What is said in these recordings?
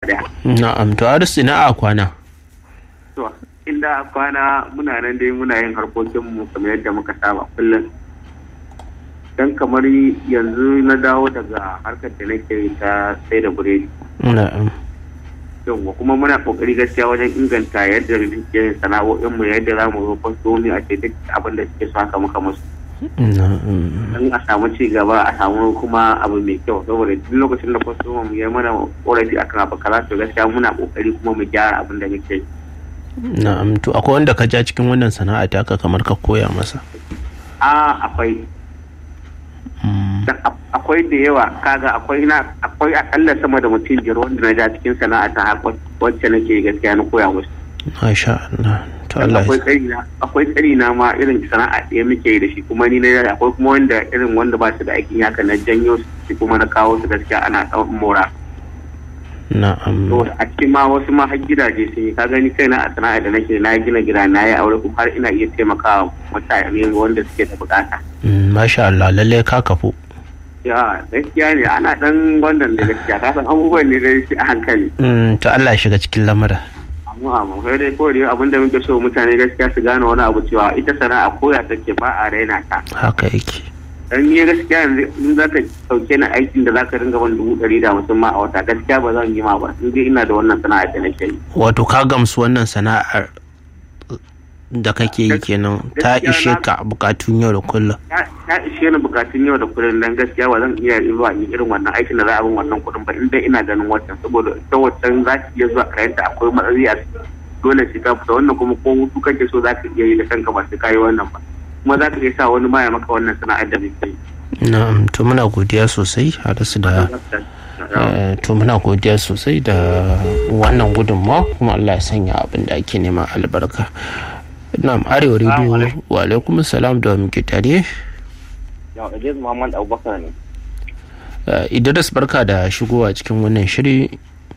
daya na'am to aris ina a kwana to inda a kwana muna nan dai muna yin harkokinmu kamar yadda muka saba kullum dan kamar yanzu na dawo daga harkar da nake ta sai da buredi na'am yawwa kuma muna kokari gaskiya wajen inganta yadda muke sana'o'in mu yadda za mu zo kwastomi a ce duk abin da suke so haka muka musu na'am don a samu ci gaba a samu kuma abu mai kyau saboda duk lokacin da kwastoma mu ya mana korafi akan abu kaza to gaskiya muna kokari kuma mu gyara abin da muke yi na'am to akwai wanda ka ja cikin wannan sana'a taka kamar ka koya masa a akwai Mm, dan a- akwai da yawa kaga akwai na akwai akalla sama da mutum biyar wanda na ja cikin sana'a ta haka wacce nake gaskiya na koya musu masha Allah to Allah akwai ya tsari na akwai tsari na ma irin sana'a ɗaya muke yi da shi kuma ni na akwai kuma wanda irin wanda ba su da aikin haka na janyo su kuma na kawo su gaskiya ana ɗaukan mora na'am saboda a cikin ma wasu ma har gidaje sun yi ka gani kaina a sana'a da nake na gina gida na yi aure kuma har ina iya taimakawa mutane wanda suke da bukata Mm, masha Allah lalle ka kafu ya gaskiya ne ana dan wannan da gaskiya ka san abubuwan ne da shi a hankali Mm, to Allah ya shiga cikin lamura amma amma kai dai kawai dai abinda muke so mutane gaskiya su gane wani abu cewa ita sana'a koya take ba a raina ta haka yake dan ni gaskiya yanzu in za ka sauke ni aikin da za ka ringa ban dubu ɗari da hamsin ma a wata gaskiya ba zan yi ma ba in dai ina da wannan sana'a da nake yi wato ka gamsu wannan sana'ar da kake yi kenan ta ishe ka bukatun yau da kullum ta ta ishe ni bukatun yau da kullum dan gaskiya ba zan iya zuwa ni irin wannan aikin da za a bin wannan kuɗin ba in dai ina ganin wancan saboda ita wancan za ki iya zuwa kayanta akwai matsayi a ciki. dole sai ka fita wannan kuma ko hutu kake so za ka iya yi da kanka ba sai ka yi wannan ba kuma za ka iya sa wani ma ya maka wannan sana'ar da muke yi na'am to muna godiya sosai harisu da eh, to muna godiya sosai da wannan gudunmawa kuma Allah ya sanya abin da ake nema albarka na'am arewa rediyo wa alaikum salam da wa muke tare Yau, Idris Muhammad Abubakar ne. Eh, idris barka da shigowa cikin wannan shiri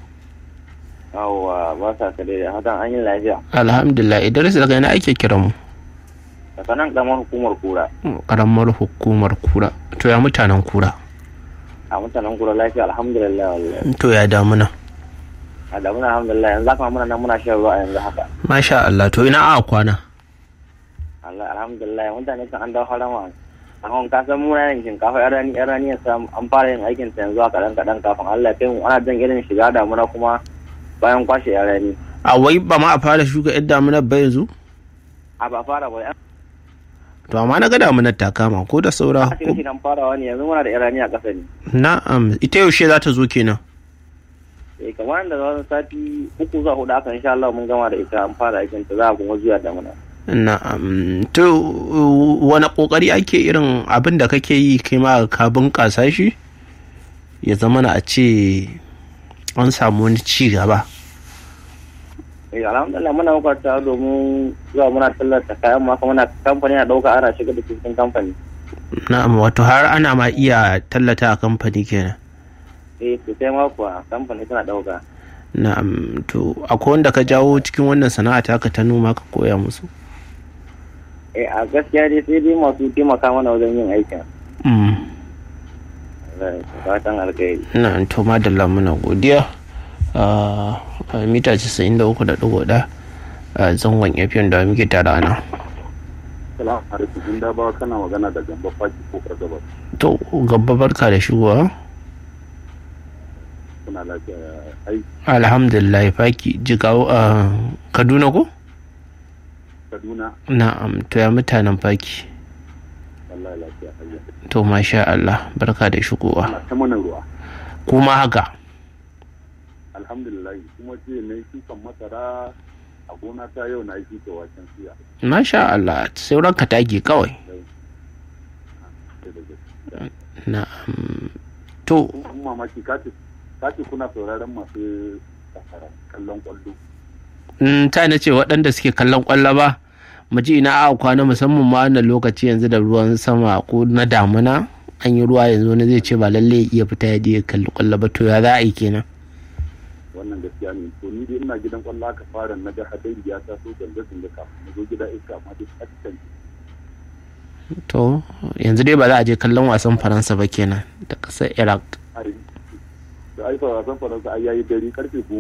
Yawwa, ba sa ka da hatan an yi lafiya. alhamdulillah idris daga yana ake kiran mu Daga nan kamar hukumar kura. karamar hukumar kura to ya mutanen kura A mutanen kura lafiya alhamdulillah wallahi. to ya damuna A da muna alhamdulillah yanzu haka muna nan muna shan ruwa yanzu haka. masha Allah to ina a kwana Allah alhamdulillah mutane kan an dawo harama. Amma ka san muna yin shinkafa yan rani yan rani yasa an fara yin aikin ta yanzu a kaɗan kaɗan kafin Allah ya kai mu ana jan irin shiga damuna kuma bayan kwashe yan rani. a wai ba ma a fara shuka yadda damunar ba yanzu A ba fara ba yan to amma na ga damunar ta kama ko da saura shirye shiryen farawa ne yanzu muna da yan rani a ƙasa ne. na'am ita yaushe za ta zo kenan eh kamar da wani sati uku zuwa hudu aka insha Allah mun gama da ita an fara aikin ta za a kuma zuwa damuna na'am to wani kokari ake irin abin da kake yi kai ma ka bunƙasa shi ya zama na a ce an samu wani ci gaba eh alhamdulillah muna makwata domin zuwa muna tallata kayan ma kuma muna kamfani na dauka ana shiga da cikin kamfani na'am wato har ana ma iya tallata a kamfani kenan eh to sai ma kuwa kamfani suna dauka na'am to akwai wanda ka jawo cikin wannan sana'a taka ta noma ka koya musu eh a gaskiya dai sai dai masu taimaka mana wajen yin aikin Mm. Eh, fatan alkhairi na'am to madalla muna godiya a mita 93.1 a zangon fm da muke tare a nan Salamu alaikum in da ba kana magana da gamba faki ko gabas to gaba barka da shigowa kuna lafiya ya aiki alhamdulillah faki jigawa a kaduna ko Kaduna na'am to ya mutanen faki wallahi lafiya hayya to masha Allah barka da shigowa ana ta mana ruwa kuma haka alhamdulillah kuma ce na yi shukan masara a gona ta yau na yi shuka waken suya masha Allah sauran ka tage kawai sai da gaske na'am to kun mamaki kace kace kuna sauraron masu kasara kallon kwallo mm, ta na ce waɗanda suke kallon ƙwallo ba mu ji ina a kwana musamman ma wannan lokaci yanzu da ruwan sama ko na damuna an yi ruwa yanzu wani zai ce ba lalle ya iya fita ya je ya kalli ƙwallo ba to ya za a yi kenan wannan gaskiya ne to ni dai ina gidan kwallo aka fara na ga hadari ya taso ganga ganga kafin na zo gida iska amma duk a cikin to yanzu dai ba za a je kallon wasan faransa ba kenan da ƙasar iraq ai da ai wasan faransa ai yayi dare karfe goma